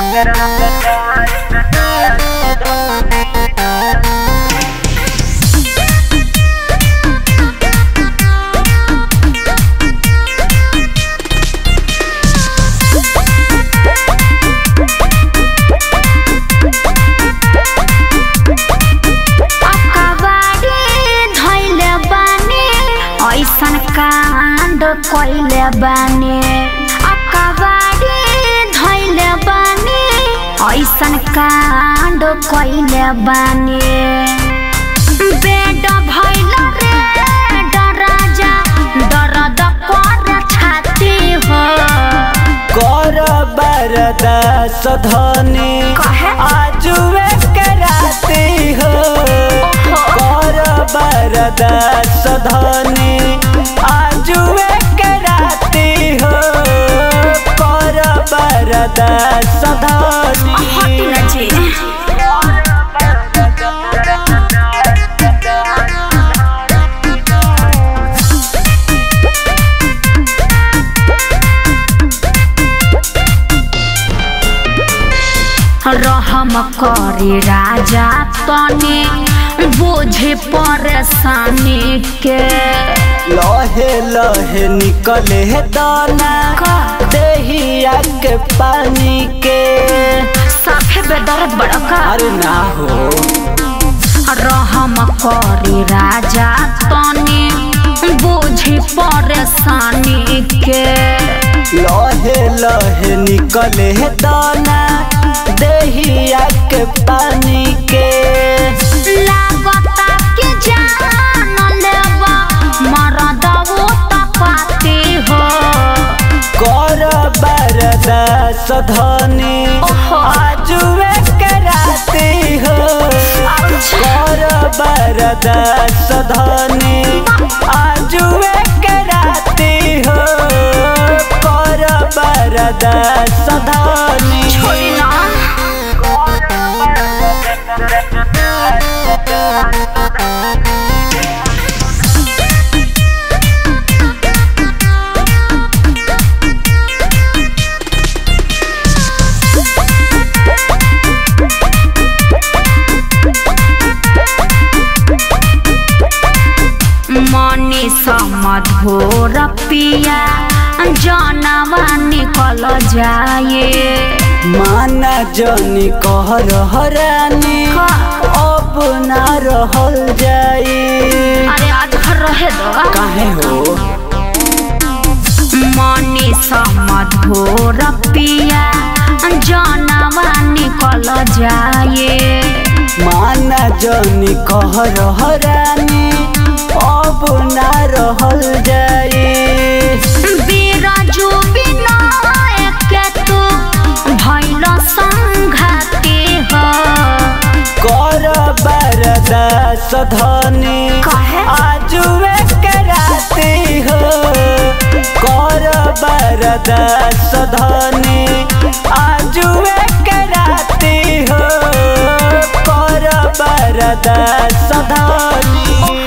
ऐसन कांड कैले बानी अकबारी धैले बानी ऐसन कांड कैले बानी बेड भैल रे डराजा दर्द कर छाती हो कर बरदास धनी कहे? आजुए के राती हो कर बरदास धनी आजुए के राती हो कर बरदास हटी धनी न जी रहम करे राजा तने बोझे परेशानी के लहे लहे निकले दाना का? देहिया के पानी के साफे बेदर्द बड़का अरे ना हो रहम करे राजा तने बोझे परेशानी के लहे लहे निकले दाना देहिया के पानी के लागता के जान लेबा मरदवो तपाती हो कर बरदास धनी ओहो। आजुए के राती हो कर बरदास धनी आजुए के राती हो कर बरदास धनी छोड़ी ना मनी समधोर पिया जनवा निकल जाए माना जनी कह रहरानी का? अब ना रहल जाई अरे आज घर रहे दो काहे हो मनी समधोर पिया जनवा निकल जाए माना जनी कह रहरानी अब ना रहल जाई बिराजू बिनायक के तू भैल संघाती हो कर बरदास धनी काहे? आजुए के राती हो कर बरदास धनी आजुए के राती हो कर बरदास धनी